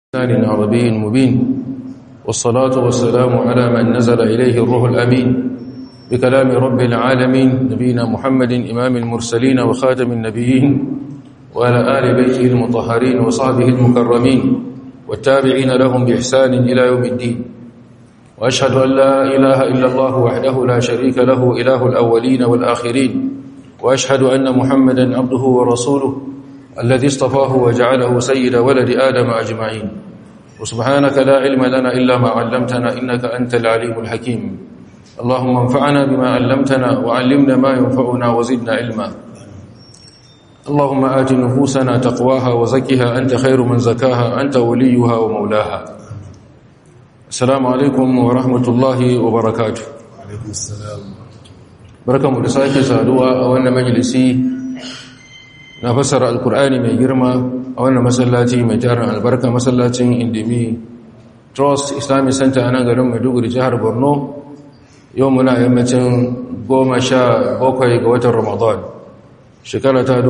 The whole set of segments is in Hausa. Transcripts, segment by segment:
لسان عربي مبين والصلاة والسلام على من نزل إليه الروح الأمين بكلام رب العالمين نبينا محمد إمام المرسلين وخاتم النبيين وعلى آل بيته المطهرين وصحبه المكرمين والتابعين لهم بإحسان إلى يوم الدين وأشهد أن لا إله إلا الله وحده لا شريك له إله الأولين والآخرين وأشهد أن محمدا عبده ورسوله الذي اصطفاه وجعله سيد ولد آدم أجمعين وسبحانك لا علم لنا إلا ما علمتنا إنك أنت العليم الحكيم اللهم انفعنا بما علمتنا وعلمنا ما ينفعنا وزدنا علما اللهم آت نفوسنا تقواها وزكها أنت خير من زكاها أنت وليها ومولاها السلام عليكم ورحمة الله وبركاته alaikum salam barkanmu da sake saduwa a wannan majalisi na fassara alkur'ani mai girma a wannan masallaci mai tarin albarka masallacin indimi trust islamic center a nan garin maiduguri jihar borno yau muna yammacin goma sha bakwai ga watan ramadan shekara ta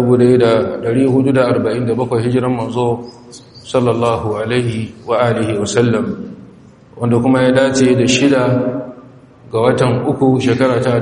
1447 hijiran manzo sallallahu alaihi wa alihi wasallam wanda kuma ya dace da shida ga watan uku shekara ta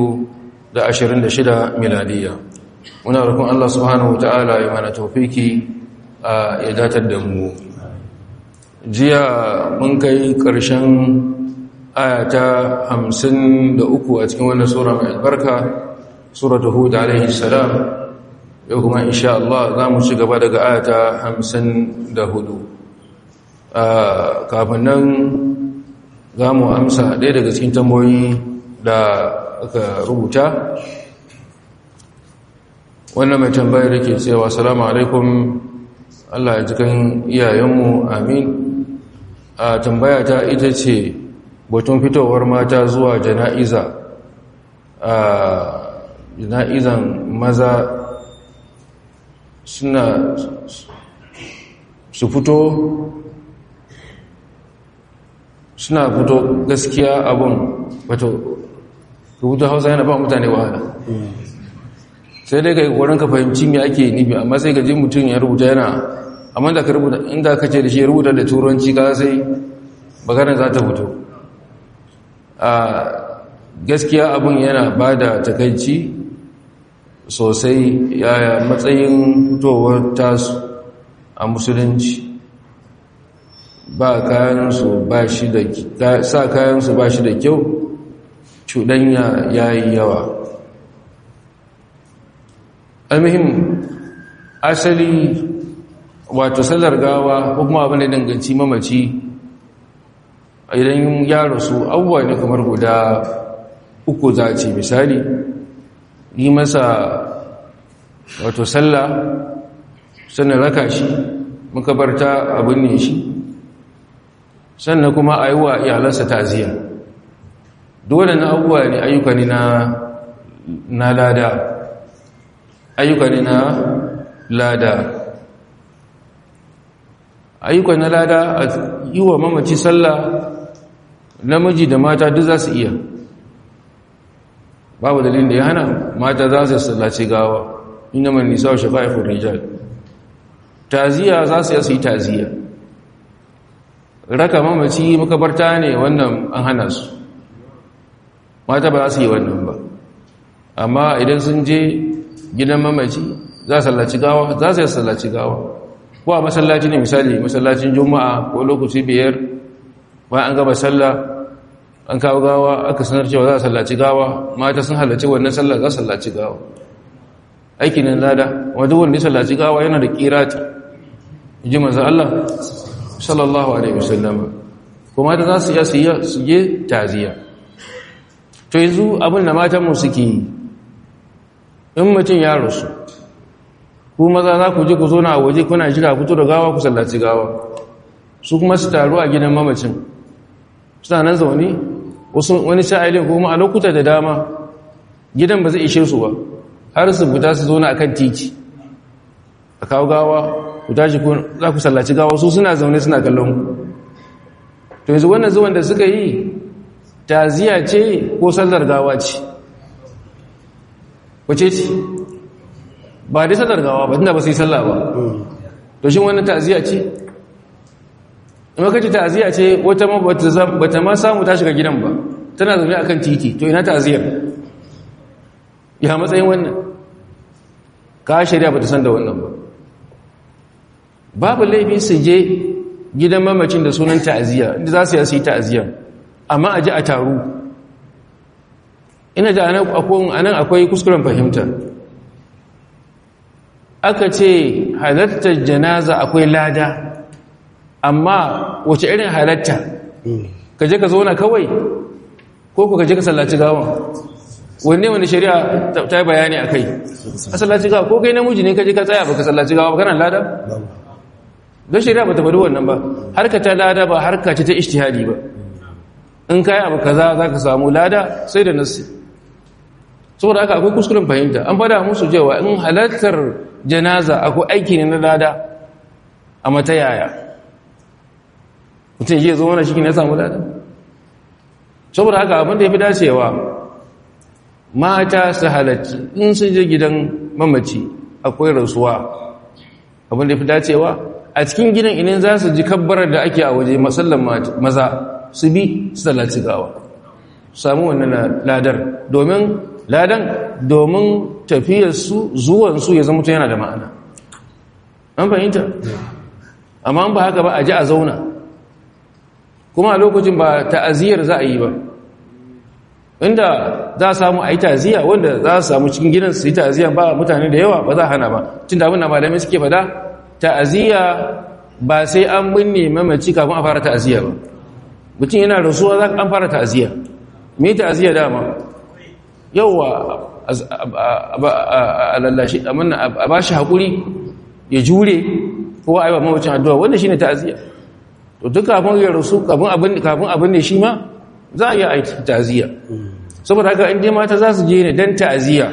2026 miladiya muna rukun Allah subhanahu wa ta'ala ya mana taufiki a ya datar da mu jiya mun kai ƙarshen ayata hamsin da uku a cikin wannan sura mai albarka suratu hud alaihi salam yau kuma insha Allah za mu ci gaba daga ayata hamsin da hudu kafin nan za mu amsa ɗaya daga cikin tamboyi da aka rubuta wannan mai tambayar da ke cewa salamu alaikum Allah ya jikan iyayenmu amin a tambaya ta ita ce batun fitowar mata zuwa jana'iza a jana'izan maza suna su fito suna fito gaskiya abin wato rubutu hausa yana ba mutane wahala sai dai kai wurin ka fahimci me ake nufi amma sai ka ji mutum ya rubuta yana amma da ka rubuta inda ka ce da shi ya rubuta da turanci ka sai maganar za ta fito a gaskiya abin yana ba da takaici sosai yaya matsayin fitowar tasu a musulunci ba kayansu ba shi da sa kayansu ba shi da kyau cuɗanya ya yi yawa almuhim asali wato sallar gawa ko kuma abin da danganci mamaci idan ya rasu abubuwa ne kamar guda uku za ce misali yi masa wato sallah sannan raka shi makabarta abin ne shi sannan kuma a yi wa iyalansa taziya dole na abubuwa ne ayyuka ne na lada ayyuka ne na lada ayyuka na lada a yi wa mamaci sallah namiji da mata duk za su iya babu dalilin da ya hana mata za su sallaci gawa inda mai nisa wa shafa'ifin rijal taziya za su yi taziya raka mamaci makabarta ne wannan an hana su mata ba za su yi wannan ba amma idan sun je gidan mamaci za su sallaci gawa za su yi sallaci gawa ko a masallaci ne misali masallacin juma'a ko lokaci biyar bayan an gaba sallah an kawo gawa aka sanar cewa za a sallaci gawa mata sun halarci wannan sallah za su sallaci gawa aiki ne lada wadda wanda ya sallaci gawa yana da kirati ji manzo Allah sallallahu alaihi wasallam kuma da za su iya su yi su je taziya to yanzu abin da matanmu suke yi in mutum ya rasu ku maza za ku je ku zo na waje kuna jira fito da gawa ku sallaci gawa su kuma su taru a gidan mamacin suna nan zaune wani sha'ilin kuma a lokuta da dama gidan ba zai ishe su ba har su fita su zo na akan titi a kawo gawa ku tashi za ku sallaci gawa su suna zaune suna kallon ku to yanzu wannan zuwan da suka yi taziya ce ko sallar gawa ce wace ce ba dai sallar gawa ba tunda ba su yi sallah ba to shi wannan ta'ziya ce amma kace ta'aziyya ce wata ma bata ma samu ta shiga gidan ba tana zaune akan titi to ina ta'aziyyar ya matsayin wannan ka shari'a bata san da wannan ba babu laifi su je gidan mamacin da sunan ta'aziyya inda za su yi ta'aziyya amma a ji a taru ina da anan akwai kuskuren fahimta aka ce halartar janaza akwai lada amma wace irin halatta ka je ka zauna kawai ko ku ka je ka sallaci gawan wanne wani shari'a ta yi bayani a kai a sallaci gawa ko kai namiji ne ka je ka tsaya ba ka sallaci gawa ba kana lada don shari'a ba ta faɗi wannan ba harka ta lada ba harka ce ta ishtihadi ba in kayi abu kaza za ka samu lada sai da nassi saboda haka akwai kuskuren fahimta an fada musu cewa in halartar janaza akwai aiki ne na lada a mata yaya mutum yi zo wani shi ne ya samu lada saboda haka abin da ya fi dacewa mata su halarci in sun je gidan mamaci akwai rasuwa abin da ya fi dacewa a cikin gidan idan za su ji kabbarar da ake a waje masallan maza su bi su talaci gawa samu wannan ladar domin ladan domin tafiyarsu zuwansu ya zama yana da ma'ana an fahimta amma ba haka ba a ji a zauna kuma a lokacin ba ta'aziyar za a yi ba inda za a samu a yi ta'aziyya wanda za a samu cikin gidan su yi ta'aziyya ba mutane da yawa ba za a hana ba tun da abin da malamai suke fada ta'aziyya ba sai an binne mamaci kafin a fara ta'aziyya ba mutum yana rasuwa za an fara ta'aziyya me ta'aziyya dama yawa a lallashi a ba shi haƙuri ya jure ko a yi wa mawacin addu'a wanda shi ne ta'aziyya to duk kafin ya rasu kafin abin ne shi ma za a yi aiki ta'aziyya saboda haka inda mata za su je ne don ta'aziyya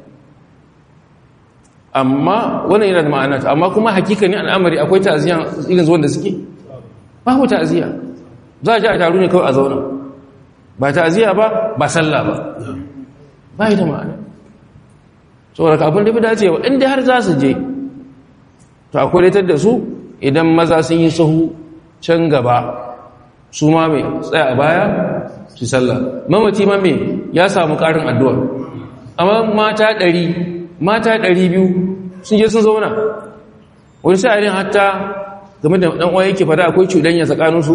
amma wannan yana da ma'ana amma kuma hakika ne al'amari akwai ta'aziyya irin zuwan da suke babu ta'aziyya za a ji a taru ne kawai a zauna ba ta'aziyya ba ba sallah ba ba yi da ma'ana saboda kafin da fi dacewa inda har za su je to akwai laitar da su idan maza sun yi sahu can gaba su ma mai tsaya a baya su sallah mamaci ma mai ya samu ƙarin addu'a amma mata ɗari mata ɗari biyu sun je sun zauna wani sa'arin hatta game da ɗan uwa yake fada akwai cuɗanya tsakaninsu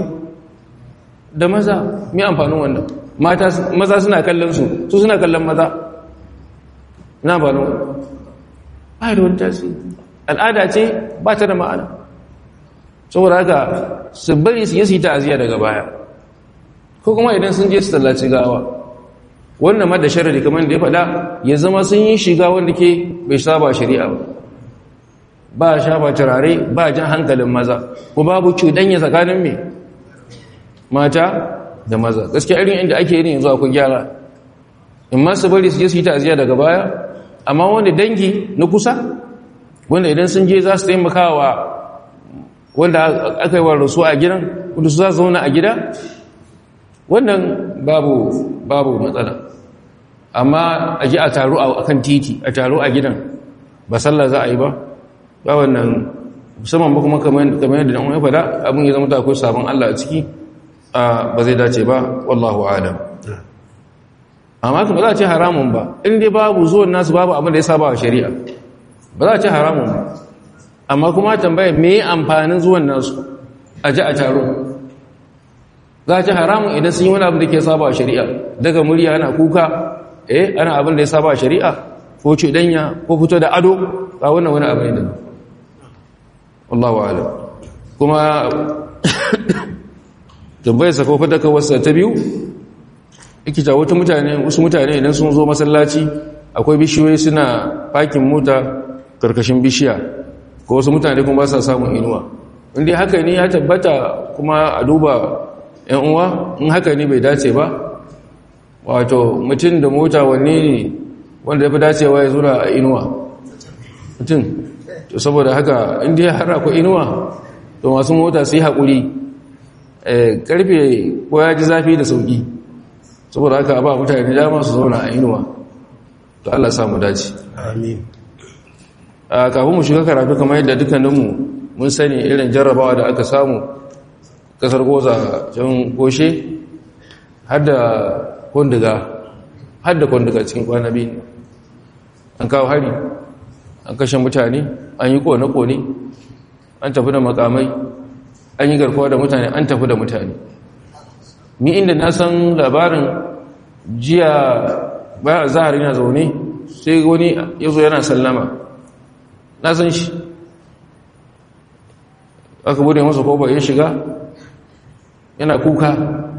da maza mai amfanin wannan maza suna kallon su su suna kallon maza na amfanin wannan ba da wani tasiri al'ada ce ba ta da ma'ana saboda haka su bari su yi su yi ta'aziyya daga baya ko kuma idan sun je su tallaci gawa wannan ma da sharari kamar da ya faɗa ya zama sun yi shiga wanda ke bai saba shari'a ba ba shafa turare ba jan hankalin maza ko babu cuɗanya tsakanin mai mata da maza gaskiya irin inda ake yin yanzu akwai gyara in ma su bari su je su yi ta'aziyya daga baya amma wanda dangi na kusa wanda idan sun je za su taimaka wa wanda aka yi wa rasu a gidan wanda su za su zauna a gida wannan babu babu matsala amma a ji a taru a kan titi a taru a gidan ba sallah za a yi ba ba wannan musamman ba kuma kamar yadda ɗan wani fada abin ya zama ta akwai sabon Allah a ciki ba zai dace ba wallahu adam amma kuma za a ce haramun ba in dai babu zuwan nasu babu abin da ya saba wa shari'a ba za a ce haramun ba amma kuma tambaya me amfanin zuwan nasu a ji a taro za a ce haramun idan sun yi wani abin da ke saba wa shari'a daga murya ana kuka eh ana abin da ya saba wa shari'a ko cuɗanya ko fito da ado ba wannan wani abin da wallahu alam kuma tambayarsa ko fadaka wasa ta biyu ikita wata mutane wasu mutane idan sun zo masallaci akwai bishiyoyi suna fakin mota karkashin bishiya ko wasu mutane kuma ba sa samun inuwa inda haka ne ya tabbata kuma a duba yan uwa in haka ne bai dace ba wato mutum da mota wanne ne wanda ya fi dacewa ya zura a inuwa mutum to saboda haka inda ya har akwai inuwa to masu mota su yi haƙuri karfe ko ya ji zafi da sauƙi saboda haka ba mutane dama su zauna a inuwa to Allah samu dace amin a kafin mu shiga karatu kamar yadda dukkaninmu mun sani irin jarrabawa da aka samu kasar goza can goshe har da kundiga har da kundiga cikin kwana biyu an kawo hari an kashe mutane an yi kone-kone an tafi da makamai an yi garkuwa da mutane an tafi da mutane mi inda na san labarin jiya bayan a zahari na zaune sai wani ya zo yana sallama na san shi aka bude masa koba ya shiga yana kuka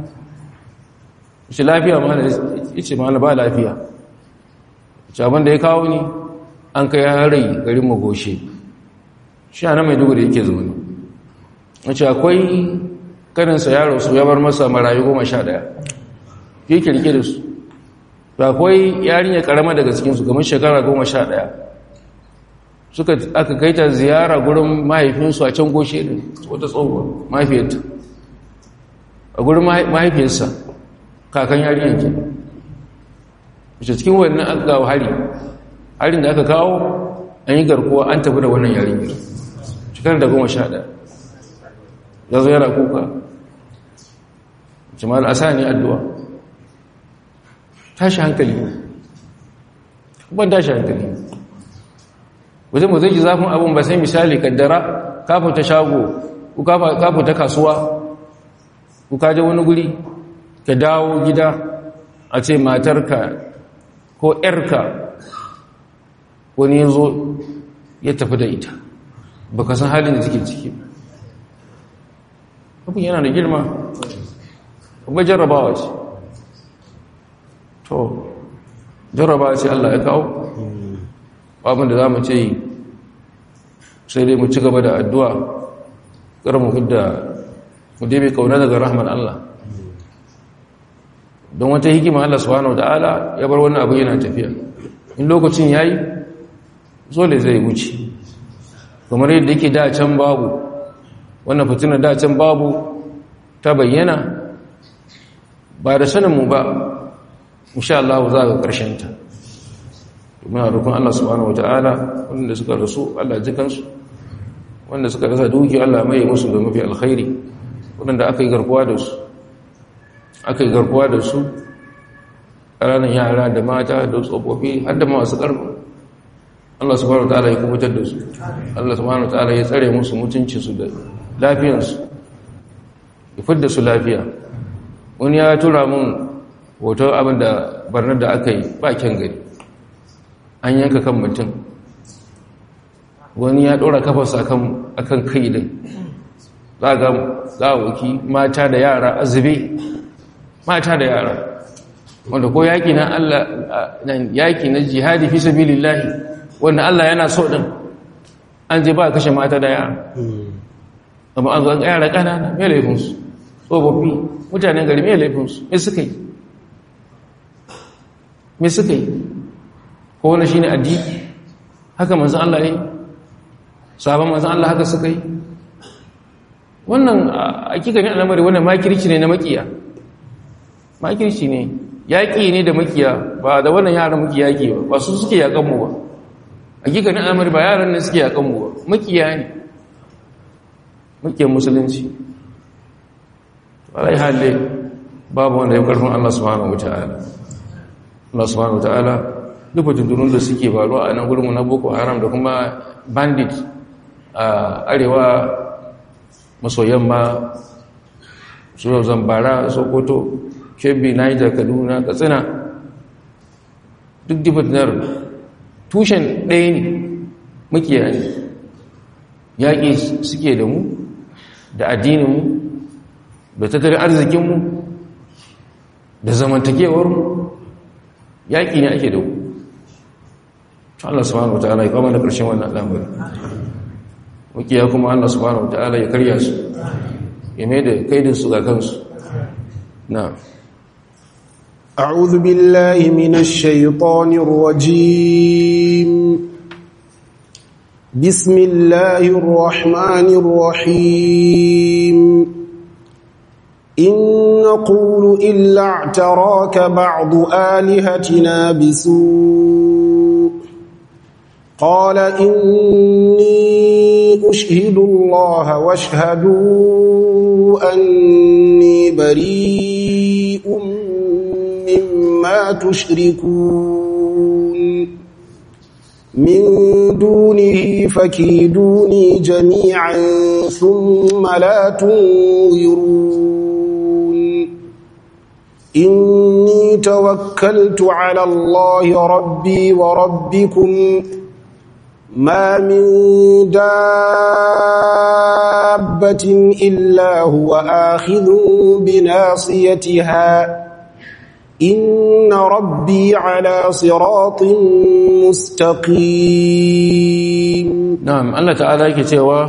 shi lafiya ma da ce ma ba lafiya ce abinda ya kawo ni an kai harai garin magoshe shi a na mai dugu da yake zaune wace akwai kaninsa yaro su ya bar masa marayu goma sha daya yake rike da su da akwai yarinya karama daga cikinsu kamar shekara goma sha daya suka aka kai ta ziyara gurin mahaifinsu a can goshe ne wata tsohuwa mahaifiyarta a gurin mahaifiyarsa kakan yarinyar ke wace cikin wannan aka gawo hari harin da aka kawo an yi garkuwa an tafi da wannan yarinyar shekarar da goma sha daya ya zo yana kuka jamal asa ne addu'a tashi hankali ban tashi hankali wajen mu zai ji zafin abin ba sai misali kaddara kafin ta shago ko kafin ta kasuwa ko kaje wani guri ka dawo gida a ce matarka ko ‘yarka wani ya zo ya tafi da ita ba ka san halin da take ciki abin yana da girma kuma jarrabawa ce to jarrabawa ce Allah ya kawo abin da za mu ce yi sai dai mu ci gaba da addu'a kar mu hudda mu dai mai kauna daga rahman Allah don wata hikima Allah subhanahu ta'ala ya bar wannan abu yana tafiya in lokacin yayi zole zai wuce kamar yadda yake da can babu wannan fitina da can babu ta bayyana ba da sanin mu ba insha Allah za ga karshen ta muna roƙon Allah subhanahu wataala wanda suka rasu Allah ji kansu wanda suka rasa duki Allah mai musu da mafi alkhairi wanda aka yi garkuwa da su aka yi garkuwa da su ƙananan yara da mata da tsofaffi har da masu ƙarfi Allah subhanahu wataala ya kubutar da su Allah subhanahu wataala ya tsare musu mutuncin su da lafiyarsu ya fidda su lafiya wani ya tura mun hoton abin da barnar da aka yi ba kyan gari an yanka kan mutum wani ya ɗora kafarsa a kan kai din za ga gawaki mata da yara azube mata da yara wanda ko yaƙi na Allah nan yaƙi na jihadi fi sabilillahi wanda Allah yana so din an je ba kashe mata da yara amma an zo an yara ƙanana mai laifinsu tsofaffi mutanen gari mai laifinsu mai suka yi mai suka yi ko wani shi ne addini haka manzan Allah ya yi sabon manzan Allah haka suka yi wannan hakikanin al'amari wannan makirci ne na makiya makirci ne yaƙi ne da makiya ba da wannan yaran muke yaƙi ba ba su suke yaƙanmu ba hakikanin al'amari ba yaran ne suke yaƙanmu ba makiya ne makiyar musulunci alai halle babu wanda ya karfin Allah subhanahu wata'ala Allah subhanahu wata'ala duk tuntunun da suke faruwa a nan gurinmu na boko haram da kuma bandit a arewa maso yamma su zambara sokoto kebbi niger kaduna katsina duk dibatinar tushen ɗaya ne makiya ne yaƙi suke da mu da addininmu da tattalin arzikinmu da zamantakewarmu yaƙi ne ake da ku Allah subhanahu wa ta'ala ya kama da ƙarshen wannan al'amari wakiya kuma Allah subhanahu wa ta'ala ya karya su ya mai da kaidinsu ga kansu na أعوذ بالله من الشيطان الرجيم بسم الله الرحمن الرحيم إن نقول إلا اعتراك بعض آلهتنا بسوء قال إني أشهد الله واشهدوا أن بريء مما تشركون من دونه فكيدوني جميعا ثم لا تنظرون إني توكلت على الله ربي وربكم ما من دابة إلا هو آخذ بناصيتها إن ربي على صراط مستقيم na'am Allah ta'ala yake cewa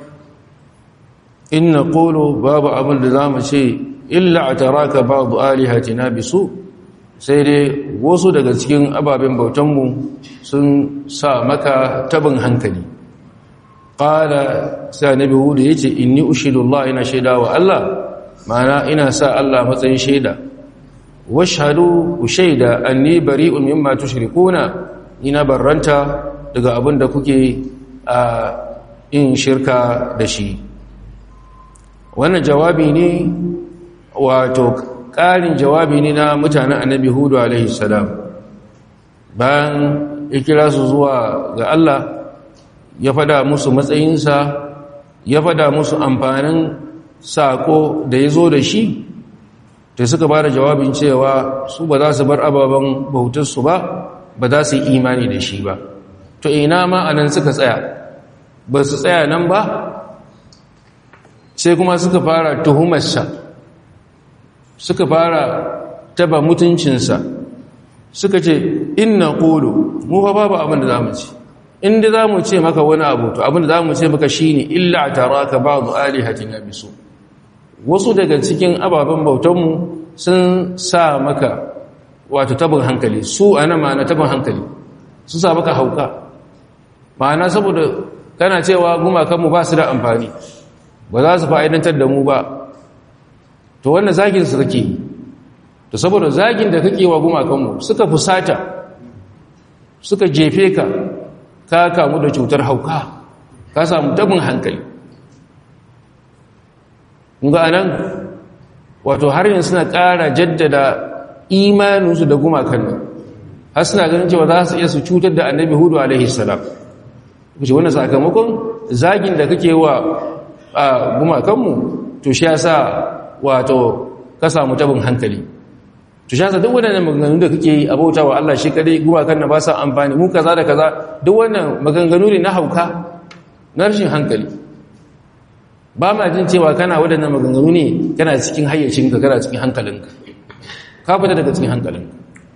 in naqulu babu abin da zamu ce illa ataraka ba'du alihatina bisu sai dai wasu daga cikin ababen bautanmu sun sa maka tabin hankali qala sai nabi hudu yace inni ushidullah ina shaida wa Allah ma'ana ina sa Allah matsayin shaida washhadu ushaida anni bari'un mimma tushrikuna ina barranta daga abin da kuke a in shirka da shi wannan jawabi ne wato ƙarin jawabi ne na mutanen annabi hudu alaihi salam bayan ya kira su zuwa ga Allah ya fada musu matsayinsa ya fada musu amfanin sako da ya zo da shi da suka ba da jawabin cewa su ba za su bar ababen bautarsu ba ba za su yi imani da shi ba to ina ma anan suka tsaya ba su tsaya nan ba sai kuma suka fara tuhumarsa suka fara taba mutuncinsa suka ce inna qulu mu fa babu abin da zamu ci inda zamu ce maka wani abu to abin da zamu ce maka shine illa taraka ba'd alihatina bisu wasu daga cikin ababen bautanmu sun sa maka wato tabin hankali su ana ma'ana tabin hankali su sa maka hauka ma'ana saboda kana cewa gumakanmu ba su da amfani ba za su fa'idantar da mu ba to wannan zagin su kake to saboda zagin da kake wa gumakanmu suka fusata suka jefe ka ka kamu da cutar hauka ka samu tabin hankali ga anan wato har yanzu suna ƙara jaddada imaninsu da gumakan nan har suna ganin cewa za su iya su cutar da annabi hudu alaihi salam kuce wannan sakamakon zagin da kake wa gumakanmu to shi yasa wato ka samu tabin hankali to shi yasa duk wannan maganganu da kake yi a bauta wa Allah shi kadai gumakan na ba sa amfani mu kaza da kaza duk wannan maganganu ne na hauka na rashin hankali ba ma jin cewa kana waɗannan maganganu ne kana cikin hayyacinka kana cikin hankalinka ka fita daga cikin hankalinka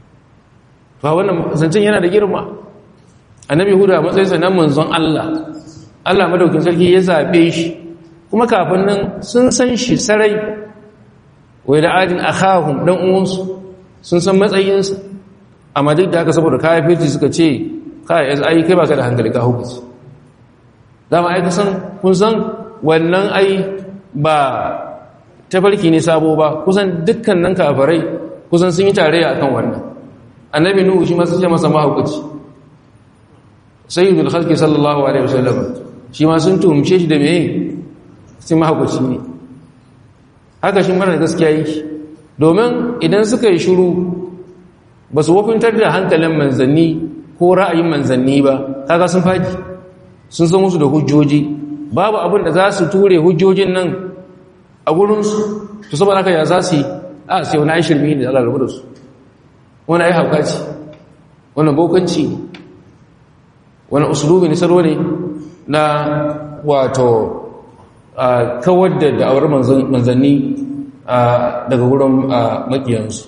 ba wannan zancen yana da girma annabi hudu a matsayinsa na manzon Allah Allah madaukin sarki ya zaɓe shi kuma kafin nan sun san shi sarai wai da adin akhahum dan uwansu sun san matsayinsa amma duk da haka saboda kafirci suka ce kai ai kai baka da hankali ka hukunci dama ai san kun san wannan ai ba tafarki ne sabo ba kusan dukkan nan kafirai kusan sun yi tarayya akan wannan annabi nuhu shi ma sun ce masa mahaukaci sayyidul khalqi sallallahu alaihi wasallam shi ma sun tumce shi da meye sai mahaukaci ne haka shi mara gaskiya yake domin idan suka yi shiru ba su wakuntar da hankalin manzanni ko ra'ayin manzanni ba kaga sun faɗi sun san musu da hujjoji babu abin da za su ture hujjojin nan a gurinsu to saboda haka ya za su yi a sai wani ai shirmi ne Allah rabu da su wani ai hauka ce wani bokanci ne wani usulubi ne salo ne na wato kawar da da'awar manzanni daga wurin makiyansu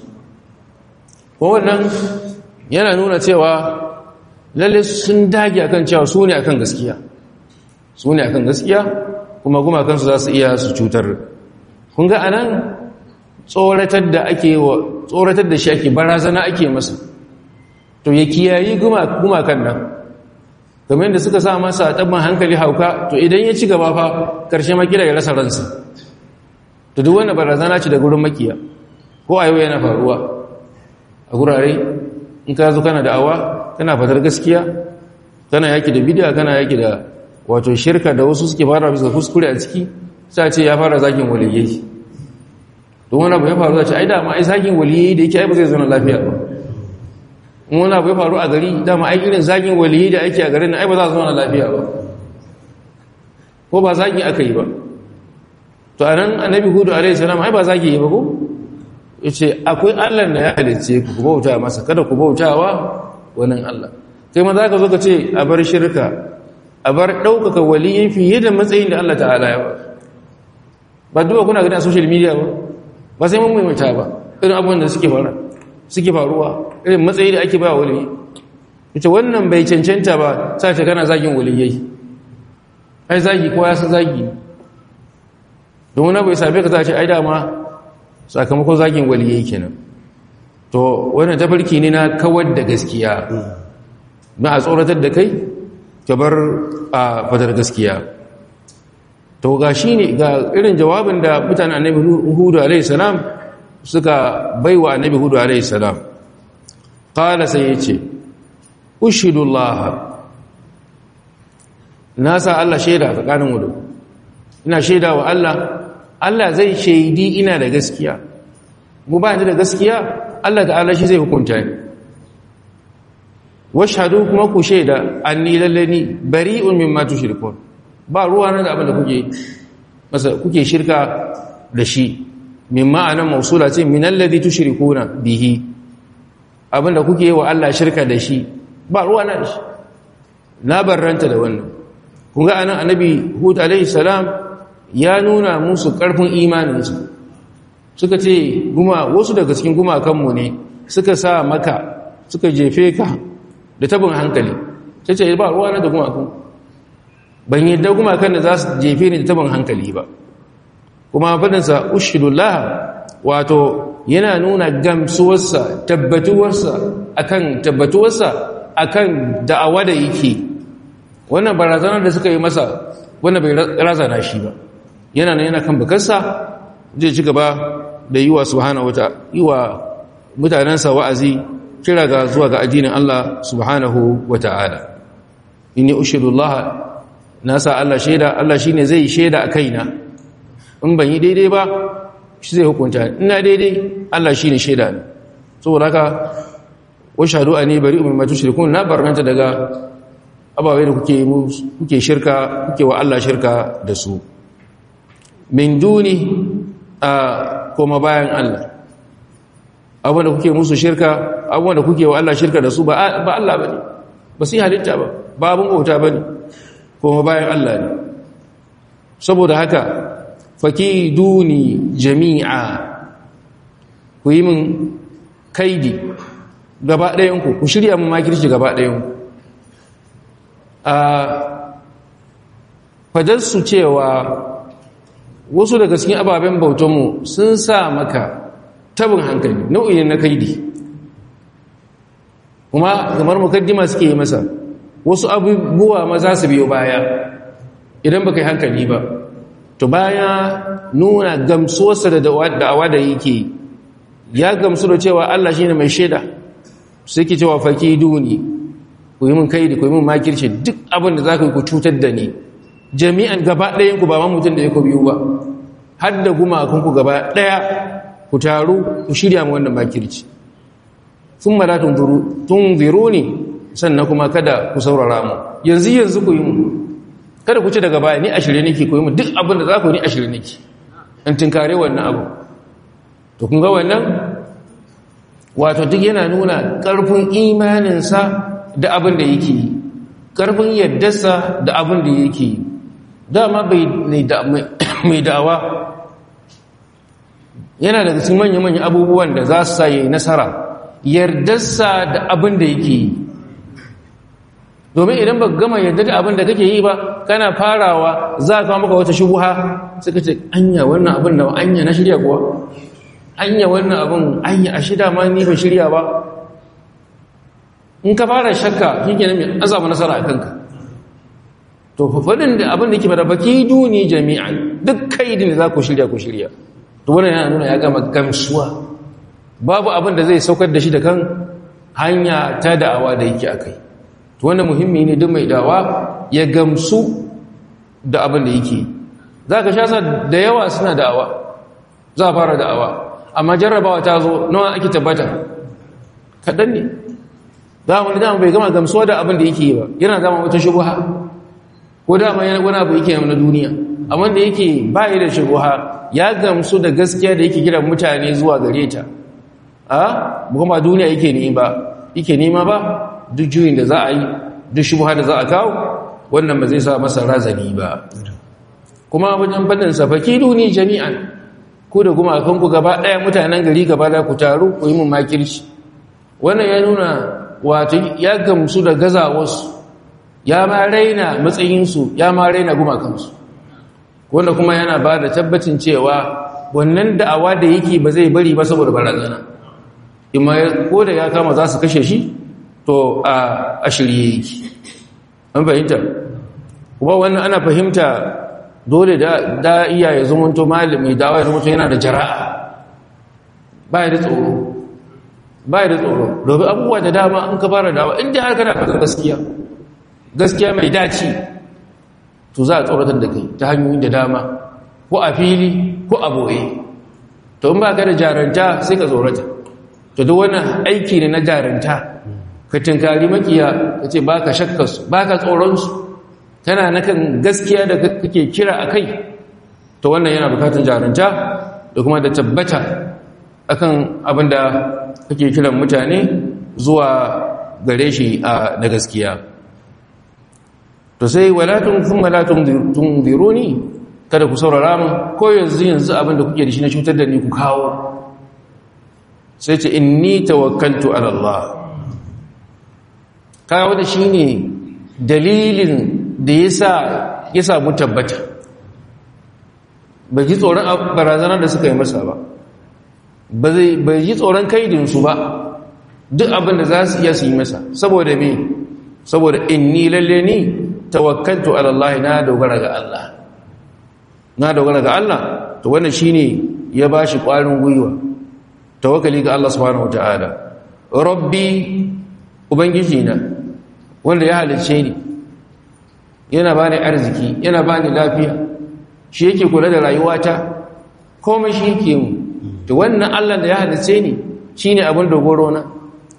wannan yana nuna cewa lalle sun dage akan cewa su ne akan gaskiya su ne akan gaskiya kuma kuma kansu za su iya su cutar kun ga anan tsoratar da ake wa tsoratar da shi ake barazana ake masa to ya kiyayi gumakan nan kamar yadda suka sa masa tabban hankali hauka to idan ya ci gaba fa karshe makira ya rasa ransa to duk wanda barazana ce da gurin makiya ko a yau yana faruwa a gurare in ka zo kana da'awa kana fatar gaskiya kana yaki da bidiya kana yaki da wato shirka da wasu suke fara bisa kuskure a ciki sai ce ya fara zakin waliyai don wani abu ya faru za ce ai dama ai zagin waliyi da yake ai ba zai zauna lafiya ba in wani abu ya faru a gari dama ai irin zagin waliyi da ake a garin ai ba za su zauna lafiya ba ko ba zagi aka yi ba to a nan annabi hudu alaihi salam ai ba zagi yi ba ko yace akwai Allah da ya halice ku ku bauta masa kada ku bautawa wannan Allah kai ma zaka zo ka ce a bar shirka a bar daukaka waliyin fiye da matsayin da Allah ta'ala ya ba ba duba kuna gani a social media ba ba sai mun maimaita ba irin abubuwan da suke fara suke faruwa irin matsayi da ake ba waliyi ita wannan bai cancanta ba sai ta kana zagin waliyai ai zagi ko ya san zagi don wani bai same ka za ce ai dama sakamakon zagin waliyai kenan to wannan tafarki ne na kawar da gaskiya na a tsoratar da kai ka bar a fadar gaskiya to ga shi ne ga irin jawabin da mutane annabi hudu alaihi salam suka baiwa annabi hudu alaihi salam qala sai yace ushhidullah na sa Allah shaida tsakanin mu ina shaida wa Allah Allah zai shaidi ina da gaskiya mu ba ni da gaskiya Allah ta'ala shi zai hukunta ni washhadu kuma ku shaida anni lallani bari'un mimma tushrikun ba ruwa na da abin da kuke masa kuke shirka da shi min ma'anan mausula ce min alladhi tushrikuna bihi abin da kuke wa Allah shirka da shi ba ruwa na da shi na barranta da wannan kun ga anan annabi hud alaihi salam ya nuna musu karfin imaninsu suka ce guma wasu daga cikin gumakanmu ne suka sa maka suka jefe ka da tabin hankali sai ce ba ruwa na da gumakan ban yadda gumakan da za su jefe ni da tabin hankali ba kuma faɗinsa ushidullah wato yana nuna gamsuwarsa tabbatuwarsa akan tabbatuwarsa akan da'awa da yake wannan barazanar da suka yi masa wannan bai razana shi ba yana nan yana kan bakarsa zai ci gaba da yi wa subhanahu wata yi wa mutanensa wa'azi kira ga zuwa ga addinin Allah subhanahu wa ta'ala inni ushidullah na sa Allah shaida Allah shine zai shaida a kaina in ban yi daidai ba shi zai hukunta ina daidai Allah shine shaida ne saboda haka wa shahadu ani bari'un mimma tushrikun na barnanta daga ababai da kuke kuke shirka kuke wa Allah shirka da su min duni a koma bayan Allah abin da kuke musu shirka abin da kuke wa Allah shirka da su ba Allah ba ne ba su yi halitta ba ba abin bauta ba ne kuma bayan Allah ne saboda haka faki duni jami'a ku yi min kaidi gaba ɗayanku ku shirya min makirci gaba ɗayanku a fadarsu cewa wasu daga cikin ababen bautanmu sun sa maka tabin hankali nau'in na kaidi kuma kamar mukaddima suke yi masa wasu abubuwa ma za su biyo baya idan baka yi hankali ba to baya nuna gamsuwarsa da da'awa da yake ya gamsu da cewa Allah shine mai shaida sai ke cewa faki duni ku yi min kaidi ku yi min makirci duk abin da za ku yi ku cutar da ni jami'an gaba ɗayan ku ba ma mutum da ya ku biyu ba har da gumakunku gaba ɗaya ku taru ku shirya mu wannan makirci sun mala tunziru ne sannan kuma kada ku saurara mu yanzu yanzu ku yi mu kada ku ci daga baya ni a shirye nake ku yi mu duk abin da za ku ni a shirye nake in tinkare wannan abu to kun ga wannan wato duk yana nuna ƙarfin imaninsa da abin da yake yi ƙarfin yaddarsa da abin da yake yi dama mai da'awa yana daga cikin manya-manya abubuwan da za su sa yi nasara yardarsa da abin da yake yi domin idan ba gama yarda da abin da kake yi ba kana farawa za ka maka wata shubuha suka ce anya wannan abin da anya na shirya kuwa anya wannan abin anya a shida ma ni ba shirya ba in ka fara shakka shi ke mai azaba nasara a kanka to faɗin da abin da ke fara baki duni jami'an duk kaidin da za ku shirya ku shirya to wannan yana nuna ya gama gamsuwa babu abin da zai saukar da shi da kan hanya ta da'awa da yake akai to wannan muhimmi ne duk mai da'awa ya gamsu da abin da yake za ka sha da yawa suna da'awa za a fara da'awa amma jarrabawa ta zo nawa ake tabbata kaɗan ne za mu dama bai gama gamsuwa da abin da yake yi ba yana zama wata shubuha ko dama yana wani abu yake na duniya amma da yake ba da shubuha ya gamsu da gaskiya da yake kiran mutane zuwa gare ta a kuma duniya yake nema ba yake nema ba duk juyin da za a yi duk shubuha da za a kawo wannan ba zai sa masa razani ba kuma wajen fannin safaki duni jami'an ku da kuma kanku gaba ɗaya mutanen gari gaba da ku taru ku yi mun makirci wannan ya nuna wato ya gamsu da gazawarsu ya ma raina matsayinsu ya ma raina gumakansu wanda kuma yana ba da tabbacin cewa wannan da'awa da yake ba zai bari ba saboda barazana imma ko da ya kama za su kashe shi to a shirye yake an fahimta kuma wannan ana fahimta dole da iya ya zumunto malami dawa ya zumunto yana da jara'a ba da tsoro ba da tsoro domin abubuwa da dama an ka fara dawa inda har kana fasa gaskiya gaskiya mai daci to za a tsoratar da kai ta hanyoyin da dama ko a fili ko a boye to in ba ka da jaranta sai ka tsorata to duk wannan aiki ne na jaranta ka tinkari makiya ka ce ba ka shakkarsu ba ka tsoronsu tana na kan gaskiya da kake kira a kai to wannan yana bukatun jaranta da kuma da tabbata akan abin da kake kiran mutane zuwa gare shi na gaskiya to sai walatun kun malatun tunziruni kada ku saurara mu ko yanzu yanzu abin da kuke da shi na cutar da ni ku kawo sai ce inni tawakkaltu ala Allah kawo da shi ne dalilin da yasa ya samu tabbata bai ji tsoron barazanar da suka yi masa ba bai ji tsoron kaidinsu ba duk abin da za su iya su yi masa saboda me saboda inni lalle ni tawakkaltu ala Allah na dogara ga Allah na dogara ga Allah to wannan shine ya bashi ƙwarin gwiwa tawakkali ga Allah subhanahu wataala rabbi ubangiji na wanda ya halicce ni yana bani arziki yana bani lafiya shi yake kula da rayuwata komai shi yake mu to wannan Allah da ya halicce ni shine abin dogoro na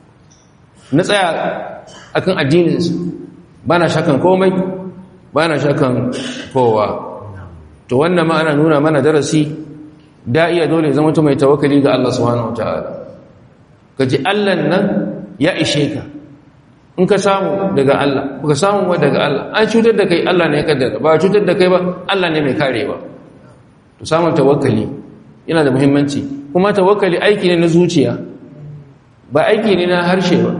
na tsaya akan addininsa bana shakan komai bana shakan kowa to wannan ma ana nuna mana darasi da iya dole zama mutum mai tawakkali ga Allah subhanahu wataala kaji Allah nan ya ishe ka in ka samu daga Allah baka samu wa daga Allah an cutar da kai Allah ne ya kaddara ba cutar da kai ba Allah ne mai karewa to samun tawakkali yana da muhimmanci kuma tawakkali aiki ne na zuciya ba aiki ne na harshe ba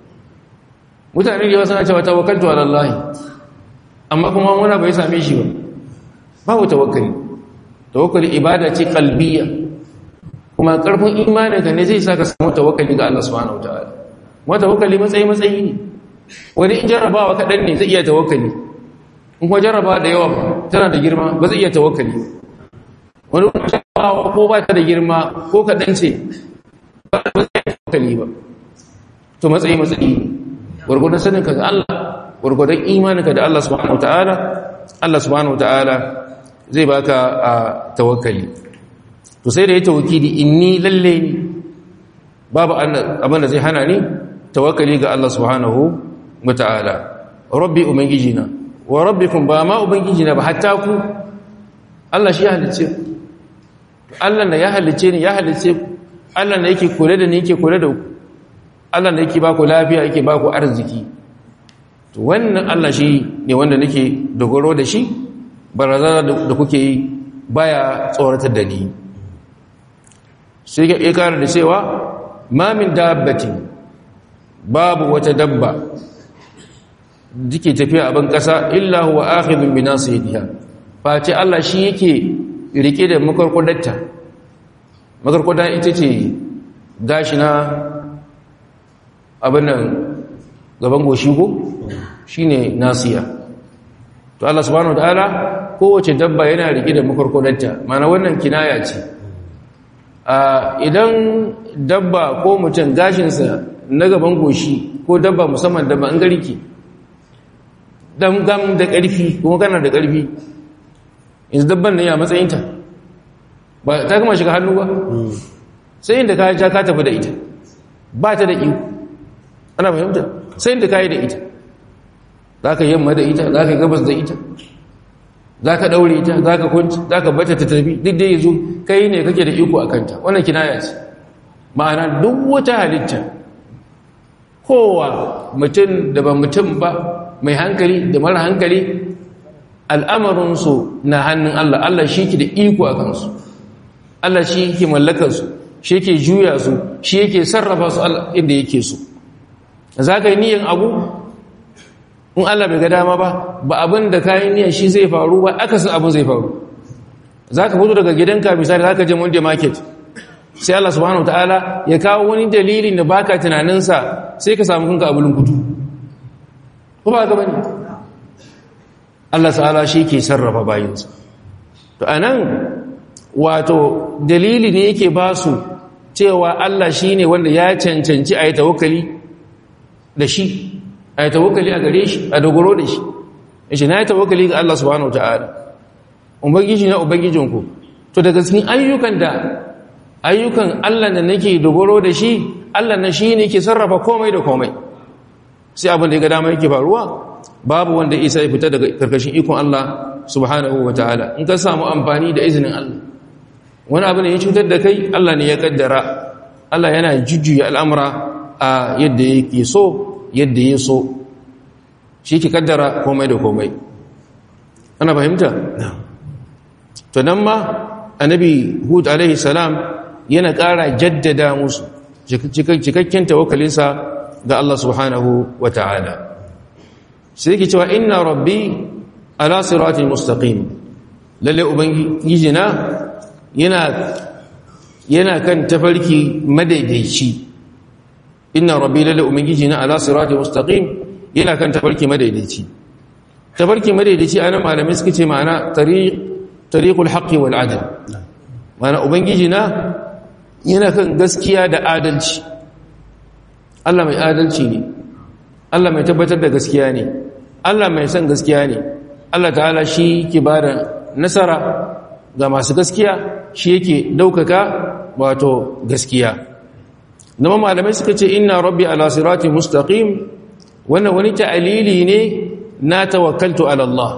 mutane da suna cewa tawakkaltu ala Allah amma kuma wani bai same shi ba babu tawakkali tawakkali ibada ce qalbiyya kuma karfin imanin ka ne zai saka samu tawakkali ga Allah subhanahu wataala kuma tawakkali matsayi matsayi ne wani in jarrabawa kaɗan ne zai iya tawakkali in kuma jarrabawa da yawa tana da girma ba zai iya tawakkali wani jarrabawa ko ba ta da girma ko kaɗan ce ba zai iya tawakkali ba to matsayi matsayi ne gwargwadon saninka ga Allah gwargwadon imaninka da Allah subhanahu wataala Allah subhanahu wataala zai baka a tawakkali to sai da ya tawakkili inni lalle ni babu abin da zai hana ni tawakkali ga Allah subhanahu wataala rabbi ubangijina wa rabbikum ba ma ubangijina ba hatta ku Allah shi ya halice Allah da ya halice ni ya halice Allah da yake kula da ni yake kula da ku Allah da yake baku lafiya yake baku arziki to wannan Allah shi ne wanda nake dogaro da shi barazana da kuke yi baya tsoratar da ni sai ya kara da cewa ma min dabbatin babu wata dabba dike tafiya a ban kasa illa huwa akhidun bi nasiyatiha face Allah shi yake rike da makarkudatta makarkudan ita ce gashi na abin nan gaban goshi ko shine nasiya to Allah subhanahu wataala kowace dabba yana rike da makarkodanta mana wannan kinaya ce idan dabba ko mutum gashinsa na gaban goshi ko dabba musamman dabba an garki dan gam da ƙarfi kuma kana da ƙarfi yanzu dabban nan ya matsayinta ba ta kama shiga hannu ba sai inda ka ja ka tafi da ita ba ta da iko ana fahimta sai inda ka yi da ita za ka yamma da ita za ka gabas da ita za ka ɗaure ita za ka kwanci za ka bata ta tafi duk da yanzu kai ne kake da iko a kanta wannan kinaya ce ma'ana duk wata halitta kowa mutum da ba mutum ba mai hankali da mara hankali al'amarinsu na hannun Allah Allah shi ke da iko a kansu Allah shi ke mallakarsu shi ke juya su shi yake sarrafa su inda yake so za ka yi niyan abu in Allah bai ga dama ba ba abin da kayan niyan shi zai faru ba akasin abin zai faru za ka fito daga gidanka misali za ka je monday market sai Allah subhanahu wa ta'ala ya kawo wani dalilin da baka tunaninsa sai ka samu kanka abulin kutu ko ba ka bane Allah ta'ala shi ke sarrafa bayinsa to anan wato dalili ne yake ba su cewa Allah shi ne wanda ya cancanci a yi tawakali da shi a yi tawakali a gare shi a dogoro da shi shi na yi tawakali ga Allah subhanahu ta'ala ubangiji na ubangijinku to daga cikin ayyukan da ayyukan Allah da nake dogoro da shi Allah na shi ne ke sarrafa komai da komai sai abin da ya ga dama yake faruwa babu wanda isa ya fita daga karkashin ikon Allah subhanahu ta'ala in ka samu amfani da izinin Allah wani abu ne ya cutar da kai Allah ne ya kaddara Allah yana jujjuya al'amura a yadda yake so yadda ya so shi ke kaddara komai da komai ana fahimta? to nan ma annabi hud alaihi salam yana ƙara jaddada musu cikakken tawakalinsa ga Allah subhanahu wa ta'ala sai yake cewa inna rabbi ala siratin mustaqim lalle ubangiji na yana yana kan tafarki madaidaici inna rabbi lalle ubangiji na ala siratin mustaqim yana kan tafarki madaidaici tafarki madaidaici anan malamai suka ce ma'ana tariq tariqul haqqi wal adl ma'ana ubangiji na yana kan gaskiya da adalci Allah mai adalci ne Allah mai tabbatar da gaskiya ne Allah mai son gaskiya ne Allah ta'ala shi ke bada nasara ga masu gaskiya shi yake daukaka wato gaskiya nama malamai suka ce inna rabbi ala sirati mustaqim wannan wani ta'alili ne na tawakkaltu ala Allah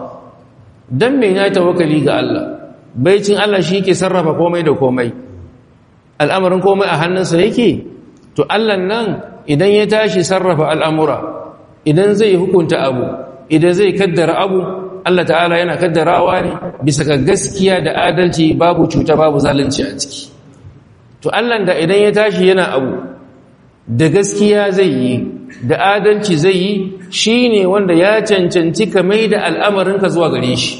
dan me na tawakkali ga Allah baicin Allah shi yake sarrafa komai da komai al'amarin komai a hannunsa yake to Allah nan idan ya tashi sarrafa al'amura idan zai hukunta abu idan zai kaddara abu Allah ta'ala yana kaddarawa ne bisa ga gaskiya da adalci babu cuta babu zalunci a ciki to Allah da idan ya tashi yana abu da gaskiya zai yi da adalci zai yi shine wanda ya cancanci ka mai da al'amarinka zuwa gare shi